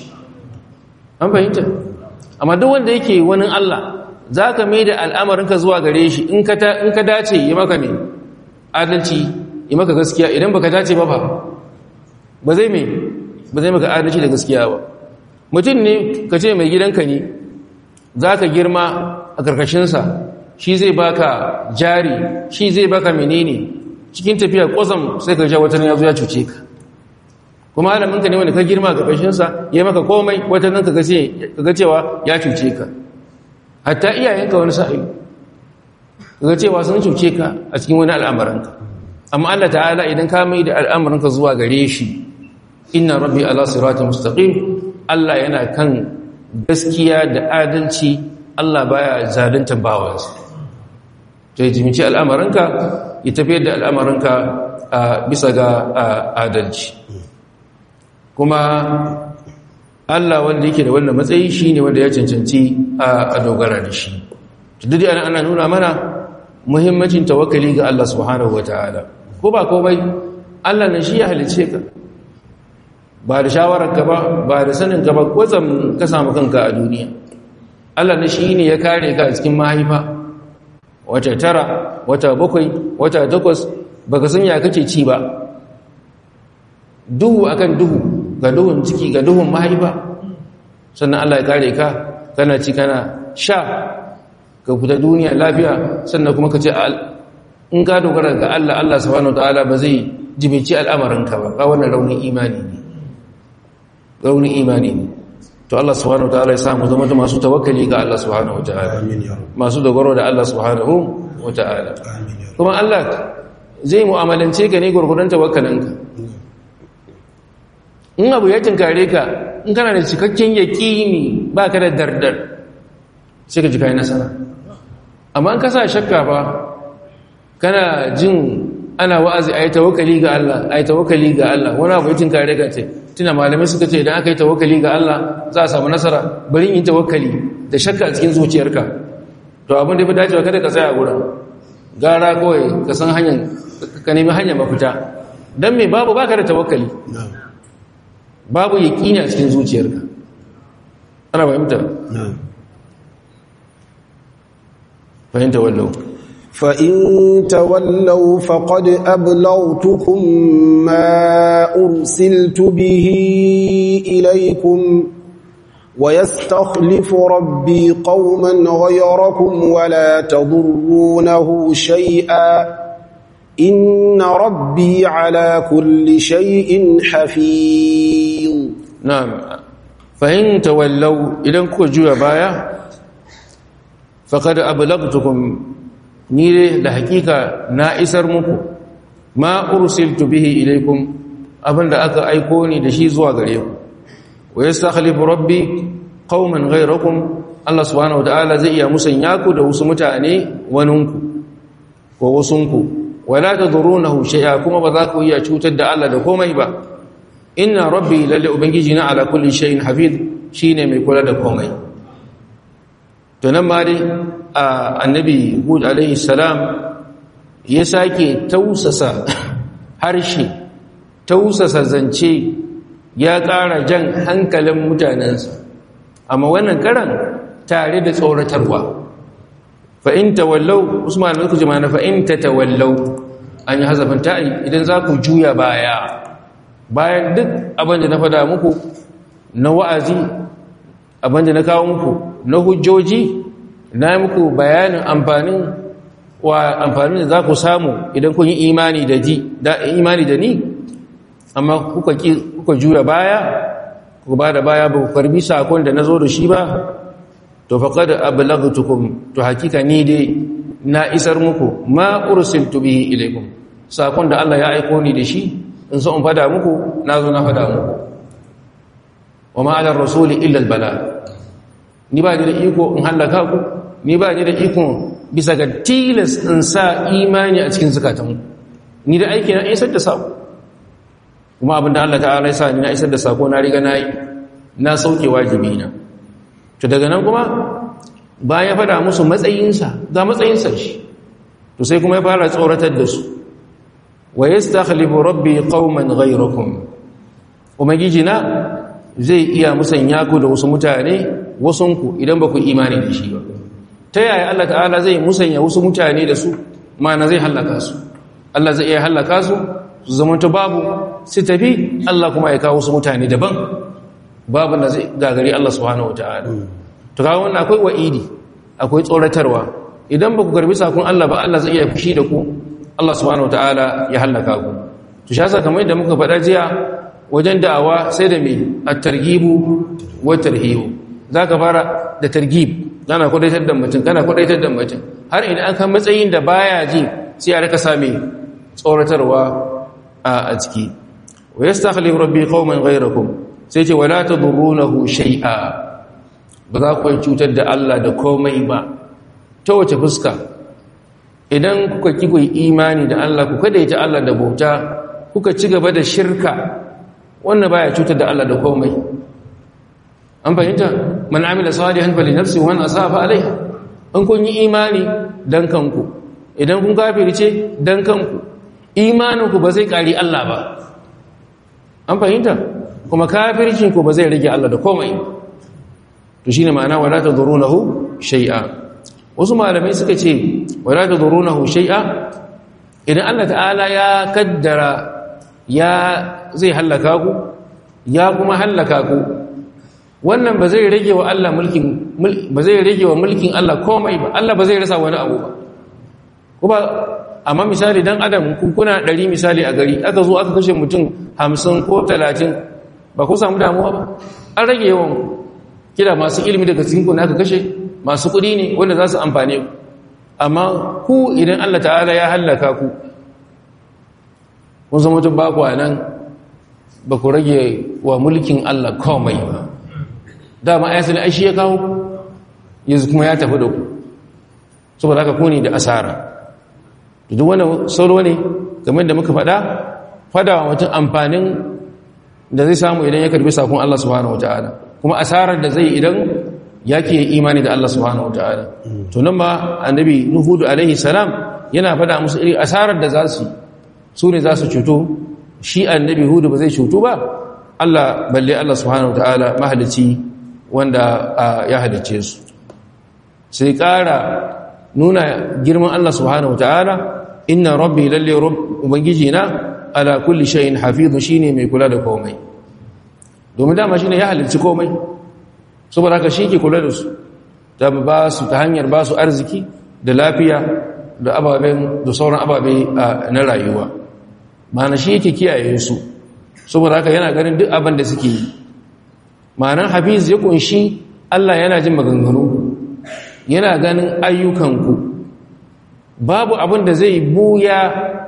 an fahimta amma duk wanda yake wani Allah za ka mai da al'amarinka zuwa gare shi in ka dace yi maka ne adalci yi maka gaskiya idan baka dace ba ba ba zai mai ba zai maka adalci da gaskiya ba mutum ne ka ce mai gidanka ne za ka girma a karkashinsa shi zai baka jari shi zai baka menene cikin tafiya kwazam sai ka ja watan ya zo ya cuce ka kuma alaminka ne wanda ka girma a karkashinsa ya maka komai watan nan ka ga cewa ya cuce ka hatta iyayenka wani sa'i ga cewa sun cuce ka a cikin wani al'amuranka amma Allah ta'ala idan ka mai da al'amuranka zuwa gare shi inna rabbi ala siratin mustaqim Allah yana kan gaskiya da adalci Allah baya zalunta bawansa to ya jimici al'amuranka ya tafiyar da al'amuranka a bisa ga adalci kuma Allah wanda yake da wannan matsayi shine wanda ya cancanci a dogara da shi duk ana ana nuna mana muhimmancin tawakkali ga Allah subhanahu wataala ko ba komai Allah ne shi ya halice ka ba da shawarar ka ba ba da sanin ka ba kwatsam ka samu kanka a duniya Allah ne shi ne ya kare ka a cikin mahaifa wata tara wata bakwai wata takwas baka san ya kake ci ba duhu akan duhu ga duhun ciki ga duhun mahaifa sannan Allah ya kare ka kana ci kana sha ka fita duniya lafiya sannan kuma ka ce in ka dogara ga Allah Allah subhanahu wataala ba zai jibici al'amarinka ba ba wannan raunin imani ne raunin imani ne to Allah subhanahu wataala ya samu zama masu tawakkali ga Allah subhanahu wataala amin ya rabb masu dogaro da Allah subhanahu wataala amin ya rabb kuma Allah zai mu'amalance ka ne gurgurdan tawakkalinka in abu ya tinkare ka in kana da cikakken yaƙini ba ka da dardar sai ka ji kayan nasara amma in ka sa shakka ba kana jin ana wa'azi a yi tawakali ga Allah a yi tawakali ga Allah wani abu ya tinkare ka ce tuna malamai suka ce idan aka yi tawakali ga Allah za a samu nasara bari yin tawakali da shakka a cikin zuciyarka to abin da ya fi dacewa kada ka tsaya a gurin gara kawai ka san hanyar ka nemi hanyar mafita don me babu baka da tawakali na'am babu yaƙini a cikin zuciyarka ana fahimta na'am fahimta wallau فإن تولوا فقد أبلغتكم ما أرسلت به إليكم ويستخلف ربي قوما غيركم ولا تضرونه شيئا إن ربي على كل شيء حفيظ na'am fahimta wallau idan kuka juya baya faqad ablagtukum ni dai da hakika na isar muku ma ursiltu bihi ilaikum abinda aka aiko ni da shi zuwa gare ku wa yastakhlifu rabbi qauman ghayrakum Allah subhanahu wataala zai iya musanya ku da wasu mutane waninku ko wasunku wala tadrunahu shay'a kuma ba za ku iya cutar da Allah da komai ba inna rabbi lalle ubangiji na ala kulli shay'in hafiz shine mai kula da komai to nan ma dai annabi hud alaihi salam ya sake tausasa harshe tausasa zance ya ƙara jan hankalin mutanensa amma wannan karan tare da tsoratarwa fa'in tawallau usman da kuji mana fa'in ta tawallau an yi hazafin ta'i idan za ku juya baya bayan duk abin da na fada muku na wa'azi abin da na kawo muku na hujjoji na yi muku bayanin amfanin wa amfanin da za ku samu idan kun yi imani da ji da imani da ni amma kuka ki kuka juya baya ku ba da baya ba ku karbi sakon da nazo da shi ba to faqad ablaghtukum to hakika ni dai na isar muku ma ursiltu bihi ilaykum sakon da Allah ya aiko ni da shi in so in fada muku nazo na fada muku wa ma ala rasuli illa al bala ni ba ni da iko in halaka ku ni ba ni da iko bisa ga tilas in sa imani a cikin zukatanku ni da aiki na isar da sako kuma abinda Allah ta'ala ya sa ni na isar da sako na riga na yi na sauke wajibi na to daga nan kuma bayan ya fada musu matsayinsa ga matsayinsa shi to sai kuma ya fara tsoratar da su wa yastakhlifu rabbi qauman ghayrakum umagiji na zai iya musanya ku da wasu mutane wasunku idan ba ku imani da shi ba ta yaya Allah ta'ala zai musanya wasu mutane da su mana zai hallaka su Allah zai iya hallaka su su zamanta babu su tafi Allah kuma ya kawo wasu mutane daban babu da zai gagari Allah subhanahu wataala to kawo wannan akwai wa'idi akwai tsoratarwa idan ba ku garbi sakon Allah ba Allah zai iya fushi da ku Allah subhanahu wataala ya hallaka ku to shi yasa kamar yadda muka faɗa jiya wajen da'awa sai da me at-targhibu wa tarhibu zaka fara da targhib kana kudaitar da mutum kana kudaitar da mutum har idan an kan matsayin da baya ji sai a rika same tsoratarwa a ciki wa yastakhlif rabbi qauman ghayrakum sai ce wala tadurrunahu shay'a ba za ku cutar da Allah da komai ba ta wace fuska idan kuka ki ku imani da Allah ku kadaita Allah da bauta kuka ci gaba da shirka wannan baya cutar da Allah da komai an fahimta man amila salihan fali nafsi wa man asafa alaiha an kun yi imani dan kanku idan kun kafirce dan kanku imaninku ba zai kari Allah ba an fahimta kuma kafircin ku ba zai rage Allah da komai to shine ma'ana wala tadrunahu shay'a wasu malamai suka ce wala tadrunahu shay'a idan Allah ta'ala ya kaddara ya zai halaka ku ya kuma halaka ku wannan ba zai rage wa Allah mulkin ba zai rage wa mulkin Allah komai ba Allah ba zai rasa wani abu ba kuma amma misali dan adam kun kuna 100 misali a gari aka zo aka kashe mutum 50 ko 30 ba ku samu damuwa ba an rage yawan kila masu ilimi daga cikin ku aka kashe masu kuɗi ne wanda za su amfane ku amma ku idan Allah ta'ala ya hallaka ku kun zama tun baku a nan ba ku rage wa mulkin Allah komai ba dama ayatul aishi ya kawo yanzu kuma ya tafi da ku saboda haka kuni da asara duk wani sauro ne game da muka faɗa fada wa mutum amfanin da zai samu idan ya karbi sakon Allah subhanahu wataala kuma asarar da zai idan ya ke imani da Allah subhanahu wataala to nan ma annabi nuhudu alaihi salam yana fada musu iri asarar da za su su ne za su cuto shi annabi hudu ba zai cuto ba Allah balle Allah subhanahu wataala mahalici wanda ya halicce su sai ƙara nuna girman Allah subhanahu wataala inna rabbi lalle ubangiji na ala kulli shay'in hafizu shine mai kula da komai domin dama shine ya halicci komai saboda haka shi ke kula da su ta ba su ta hanyar ba su arziki da lafiya da ababen da sauran ababe na rayuwa ma'ana shi yake kiyaye su saboda haka yana ganin duk abin da suke yi ma'anar hafiz ya kunshi Allah yana jin maganganu yana ganin ayyukanku babu abin da zai buya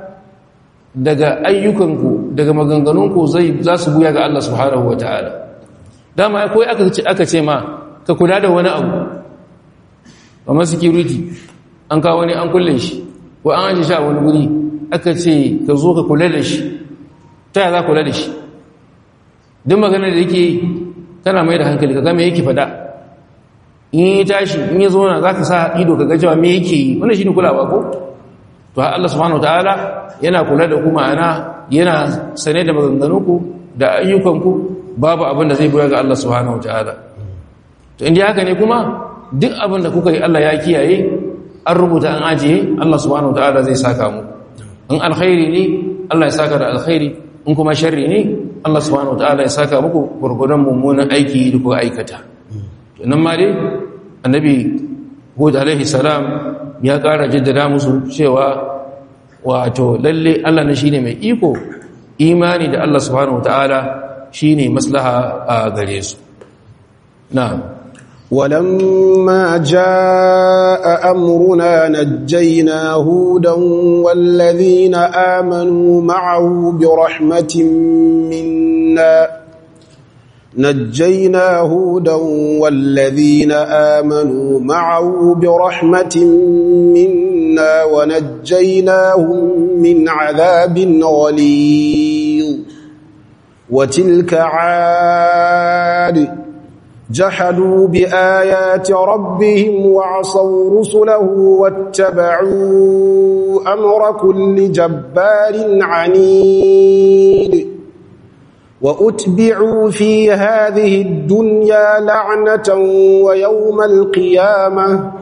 daga ayyukanku daga maganganunku zai za su buya ga Allah subhanahu wa ta'ala dama akwai aka ce aka ce ma ka kula da wani abu kamar security an kawo wani an kulle shi ko an aje shi a wani guri aka ce ka zo ka kula da shi ta za kula da shi duk magana da yake kana mai da hankali ka ga me yake fada in yi tashi in yi zo na za ka sa ido ka ga cewa me yake yi wannan shi ne kulawa ko to Allah subhanahu wataala yana kula da ku ma'ana yana sane da maganganunku da ayyukanku babu abin da zai buya ga Allah subhanahu wataala to inda haka ne kuma duk abin da kuka yi Allah ya kiyaye an rubuta an ajiye Allah subhanahu wataala zai saka mu in alkhairi ne Allah ya saka da alkhairi in kuma sharri ne Allah subhanahu wataala ya saka muku gurgurdan mummunan aiki da kuka aikata to nan ma dai annabi Hud alaihi salam ya ƙara jaddada musu cewa wato lalle Allah ne shine mai iko imani da Allah subhanahu wataala shine maslaha a gare su na'am ولما جاء أمرنا نجينا هودا والذين آمنوا معه برحمة منا نجينا هودا والذين آمنوا معه برحمة منا ونجيناهم من عذاب غليظ وتلك عاد جحدوا بآيات ربهم وعصوا رسله واتبعوا أمر كل جبار عنيد وأتبعوا في هذه الدنيا لعنة ويوم القيامة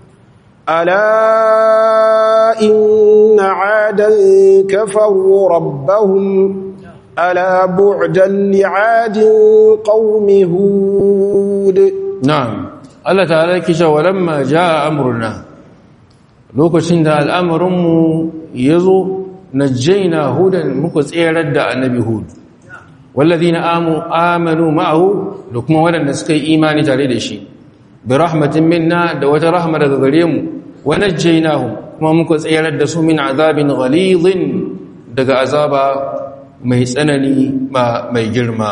ألا إن عادا كفروا ربهم ألا بعدا لعاد قوم هود na'am Allah ta'ala yake cewa lamma jaa amruna lokacin da al'amarinmu yazo najjayna hudan muka tserar da annabi hud walladhina amu amanu ma'ahu da kuma waɗanda suka yi imani tare da shi bi rahmatin minna da wata rahma daga gare mu wa najjaynahum kuma muka tserar da su min azabin ghalidhin daga azaba mai tsanani mai girma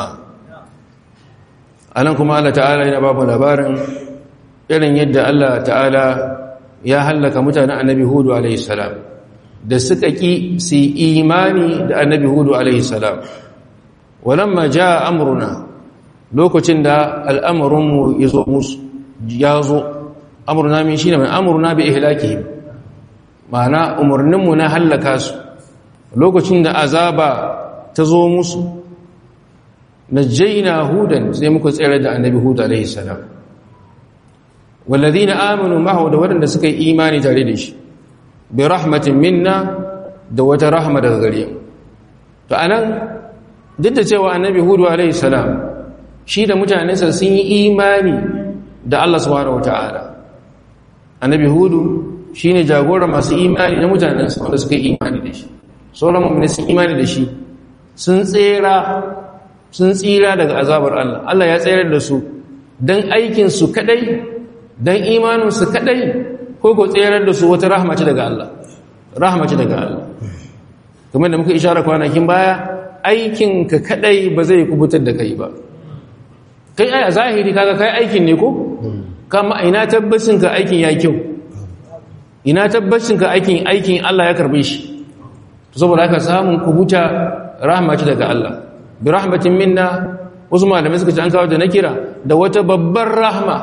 anan kuma Allah ta'ala yana babu labarin irin yadda Allah ta'ala ya hallaka mutanen annabi hudu alaihi salam da suka ki su imani da annabi hudu alaihi salam walamma jaa amruna lokacin da al'amarinmu ya zo musu ya zo amruna min shine mai amruna bi ihlakihim ma'ana umarninmu na hallaka su lokacin da azaba ta zo musu najjayna hudan sai muka tsere da annabi hud alaihi salam walladhina amanu ma'ahu da wadanda suka yi imani tare da shi bi rahmatin minna da wata rahma daga gare mu to anan duk da cewa annabi hud alaihi salam shi da mutanensa sun yi imani da Allah subhanahu wataala annabi hud shine jagora masu imani na mutanensa wanda suka yi imani da shi sauran mu'mini sun imani da shi sun tsira sun tsira daga azabar Allah Allah ya tsayar da su don aikinsu kadai don imaninsu kadai ko ko tserar da su wata rahmaci daga Allah rahmaci daga Allah kamar da muka ishara kwanakin baya aikinka kadai ba zai kubutar da kai ba kai ai a zahiri kaga kai aikin ne ko kama ina tabbacin ka aikin ya kyau ina tabbacin ka aikin aikin Allah ya karbe shi saboda haka samun kubuta rahmaci daga Allah bi rahmatin minna wasu malamai suka ce an kawo da na kira da wata babbar rahma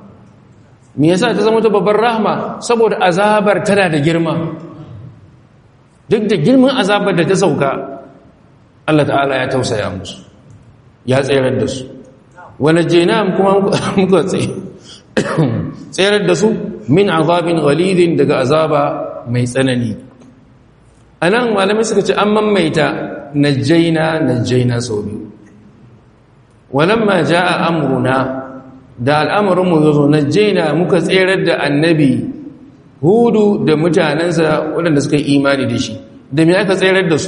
me yasa ta zama wata babbar rahma saboda azabar tana da girma duk da girman azabar da ta sauka Allah ta'ala ya tausaya musu ya tsayar da su wani jenam kuma muka tsayar da su min azabin ghalidin daga azaba mai tsanani a nan malamai suka ce an mamaita najjaina najjaina sau biyu walamma ja'a amruna da al'amarinmu yazo najjaina muka tserar da annabi hudu da mutanensa waɗanda suka yi imani da shi da me aka tserar da su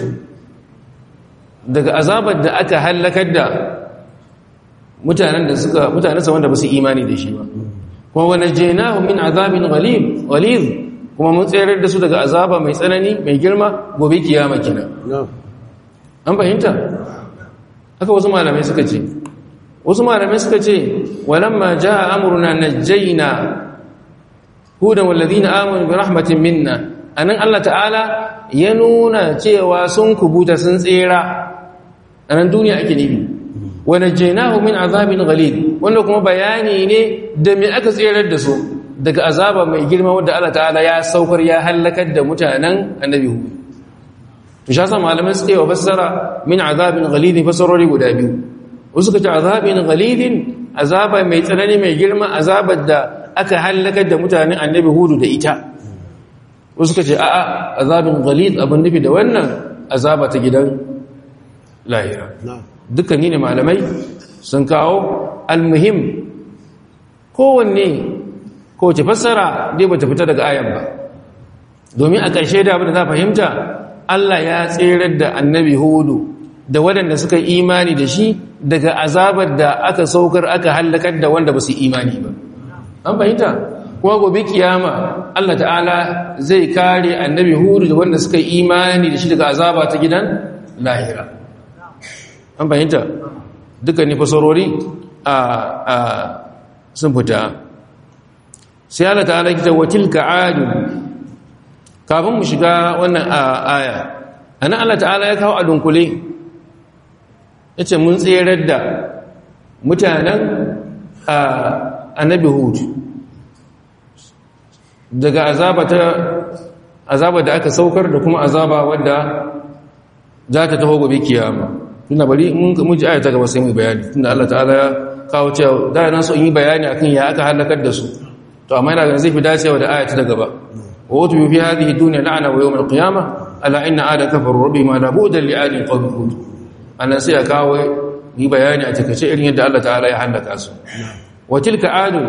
daga azabar da aka hallakar da mutanen da suka mutanensa wanda ba su imani da shi ba kuma wa najjainahu min azabin ghalib ghalid kuma mun tserar da su daga azaba mai tsanani mai girma gobe kiyama kina an fahimta haka wasu malamai suka ce wasu malamai suka ce walamma jaa amruna najjayna hudan walladhina amanu bi rahmatin minna anan Allah ta'ala ya nuna cewa sun kubuta sun tsera anan duniya ake nufi wa najjaynahu min azabin ghalid wanda kuma bayani ne da me aka tserar da su daga azaba mai girma wadda Allah ta'ala ya saukar ya halakar da mutanen annabi hu to sha sa malamai suke wa fassara min azabin ghalidin fassarori guda biyu wasu ka ce azabin ghalidin azaba mai tsanani mai girma azabar da aka halakar da mutanen annabi hudu da ita wasu ka ce a'a azabin ghalid abin nufi da wannan azaba ta gidan lahira dukkan ne malamai sun kawo almuhim kowanne kowace fassara dai bata fita daga ayan ba domin a ƙarshe da abin da za fahimta Allah ya tserar da annabi hudu da waɗanda suka imani da shi daga azabar da aka saukar aka hallakar da wanda ba su imani ba an fahimta kuma gobe kiyama Allah ta'ala zai kare annabi hudu da wanda suka imani da shi daga azaba ta gidan lahira an fahimta dukkan fasarori a sun fita sai Allah ta'ala kita wa tilka adu kafin mu shiga wannan aya anan Allah ta'ala ya kawo a dunkule yace mun tserar da mutanen annabi hud daga azaba ta azaba da aka saukar da kuma azaba wadda za ta taho gobe kiyama tunda bari mun ji aya ta gaba sai mu bayani tunda Allah ta'ala ya kawo cewa da nan so in yi bayani akan ya aka halakar da su to amma ina ganin zai fi dacewa da ayata ta gaba wa wutu fi hadhihi dunya la'ana wa yawm al-qiyamah ala inna ada kafaru rabbi ma la bu'da li adin qawmi hud annan sai ya kawo yi bayani a take irin yadda Allah ta'ala ya halaka su wa tilka adu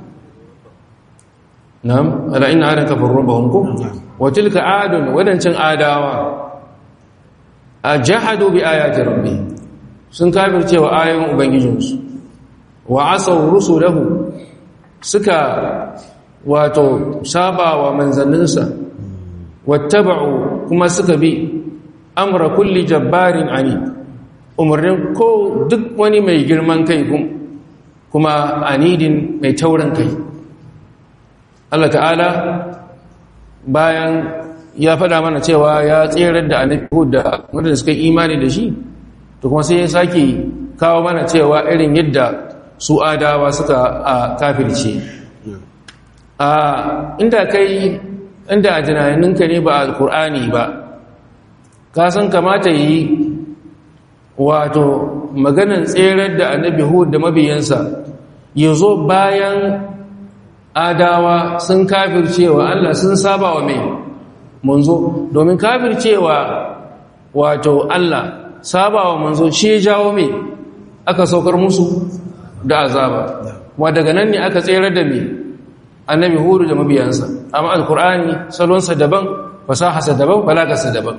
na'am ala inna ada kafaru rabbahum kum wa tilka adun wadancan adawa ajahadu bi ayati rabbi sun kafircewa ayoyin ubangijinsu wa asaw rusulahu suka wato saba wa manzanninsa wattaba'u kuma suka bi amra kulli jabbarin ani umarnin ko duk wani mai girman kai kuma anidin mai taurin kai Allah ta'ala bayan ya faɗa mana cewa ya tserar da annabi da wanda suka imani da shi to kuma sai ya sake kawo mana cewa irin yadda su adawa suka a kafirce a inda kai inda a tunaninka ne ba alkur'ani ba ka san kamata yi wato maganan tserar da annabi hud da mabiyansa ya zo bayan adawa sun kafircewa Allah sun saba wa mai manzo domin kafircewa wato Allah saba wa manzo shi ya jawo mai aka saukar musu da azaba kuma daga nan ne aka tserar da mai annabi hudu da mabiyansa amma alkur'ani salonsa daban fasahasa daban balagarsa daban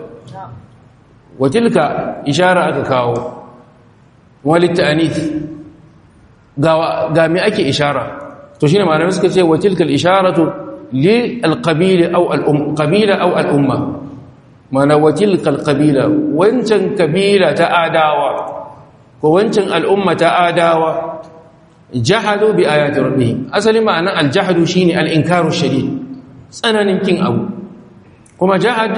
watilka ishara aka kawo walitta anith ga me ake ishara to shine malamai suka ce wa tilkal isharatu li alqabila aw al-um qabila aw al-umma mana wa tilkal qabila wancan kabila ta adawa ko wancan al'umma ta adawa jahadu bi ayati rabbihim asali ma'anan al-jahdu shine al-inkaru shadid tsananin kin abu kuma jahad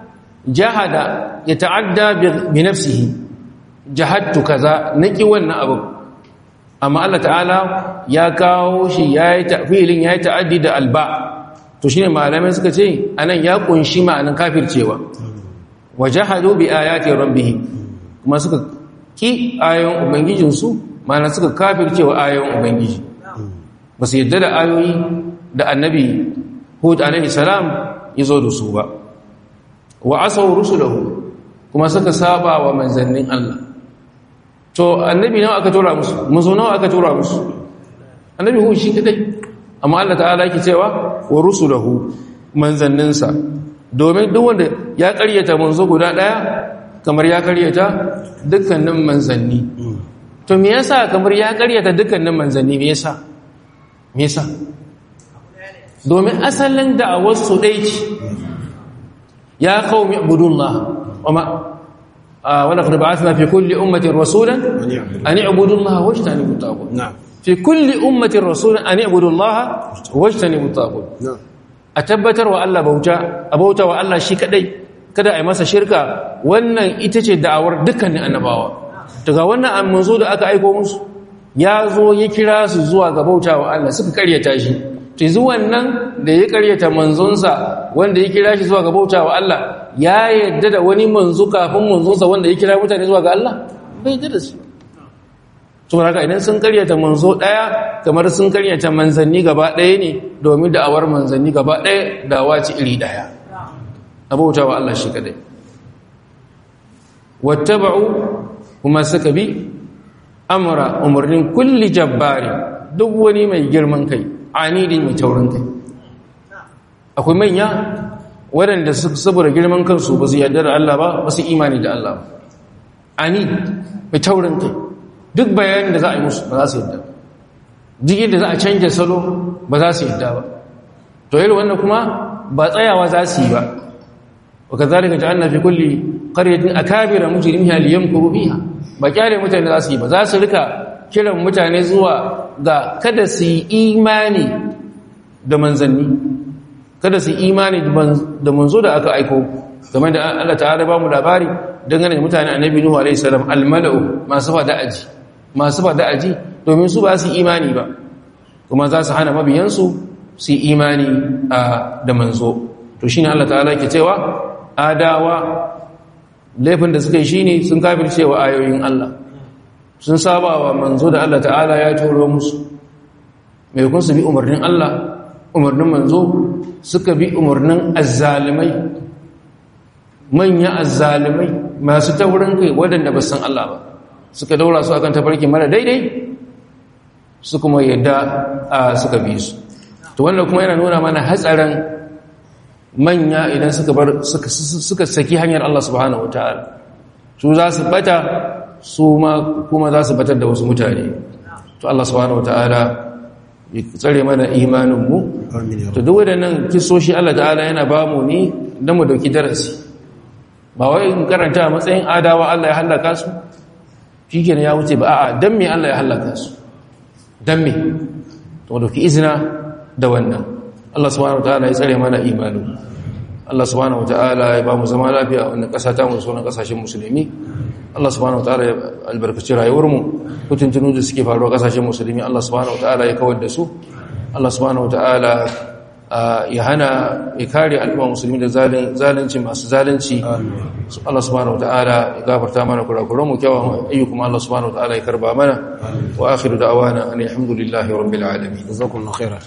jahada yata'adda bi nafsihi jahadtu kaza naki wannan abu amma Allah ta'ala ya kawo shi yayi tafilin yayi ta'addi da alba to shine malamai suka ce anan ya kunshi ma'anan kafircewa wajahadu bi ayati rabbihim kuma suka ki ayoyin ubangijinsu ma'ana suka kafircewa ayoyin ubangiji ba su yadda da ayoyi da annabi hud alaihi salam ya zo da su ba wa asaw rusulahu kuma suka saba wa manzannin Allah to annabi nawa aka tura musu muzo nawa aka tura musu annabi hu shi kadai amma Allah ta'ala yake cewa wa rusulahu manzanninsa domin duk wanda ya karyata manzo guda daya kamar ya karyata dukkanin manzanni to me yasa kamar ya karyata dukkanin manzanni me yasa me yasa domin asalin da'awar su dai ce ya qaumi ibudullah wama ولقد بعثنا في كل أمة رسولا أن اعبدوا الله واجتنبوا الطاغوت نعم في كل أمة رسولا أن اعبدوا الله واجتنبوا الطاغوت نعم أتبتر وألا بوتا أبوتا وألا شي كدai kada a yi masa shirka wannan ita ce da'awar dukkanin annabawa daga wannan an manzo da aka aiko musu ya zo ya kira su zuwa ga bauta wa Allah suka karyata shi to zuwan nan da ya karyata manzonsa wanda ya kira shi zuwa ga bauta wa Allah ya yadda da wani manzo kafin manzonsa wanda ya kira mutane zuwa ga Allah bai yadda da su to haka idan sun karyata manzo daya kamar sun karyata manzanni gaba daya ne domin da'awar manzanni gaba daya dawa ce iri daya abauta wa Allah shi kadai wattaba'u kuma suka bi amra umarnin kulli jabbari duk wani mai girman kai anidi mai taurin kai akwai manya waɗanda saboda girman kansu ba su yarda da Allah ba ba su imani da Allah ba ani mai taurin kai duk bayanin da za a yi musu ba za su yarda duk yadda za a canja salo ba za su yarda ba to yi wannan kuma ba tsayawa za su yi ba wa ka zalika ja'alna fi kulli qaryatin akabira mujrimiha liyamkuru biha ba kyale mutane za su yi ba za su rika kiran mutane zuwa ga kada su yi imani da manzanni kada su yi imani da manzo da aka aiko game da Allah ta'ala ba mu labari dangane da mutane annabi Nuhu alaihi salam almala'u masu fada aji masu fada aji domin su ba su imani ba kuma za su hana mabiyansu su yi imani da manzo to shine Allah ta'ala ke cewa adawa laifin da suka yi shine sun kafircewa ayoyin Allah sun saba wa manzo da Allah ta'ala ya turo musu mai kun su bi umarnin Allah umarnin manzo suka bi umarnin azzalimai manya azzalimai masu taurin kai waɗanda ba san Allah ba suka daura su akan tafarki mara daidai su kuma yadda suka bi su to wannan kuma yana nuna mana hatsarin manya idan suka bar suka saki hanyar Allah subhanahu wataala su za su bata su ma kuma za su batar da wasu mutane to Allah subhanahu wataala ya tsare mana imaninmu to duk waɗannan kisoshi Allah ta'ala yana ba mu ne don mu dauki darasi ba wai in karanta a matsayin adawa Allah ya hallaka su shi ya wuce ba a'a don me Allah ya hallaka su don me to mu dauki izina da wannan Allah subhanahu wataala ya tsare mana imaninmu Allah subhanahu wataala ya ba mu zama lafiya a wannan ƙasa ta mu sauran ƙasashen musulmi Allah subhanahu wataala ya albarkaci rayuwarmu kutuntunu da suke faruwa kasashen musulmi Allah subhanahu wataala ya kawar da su Allah subhanahu wataala ya hana ya kare al'umma musulmi da zalunci masu zalunci Allah subhanahu wataala ya gafarta mana kurakuran mu kyawun ayyukum Allah subhanahu wataala ya karba mana wa akhiru da'wana alhamdulillahi rabbil alamin jazakumullahu khairan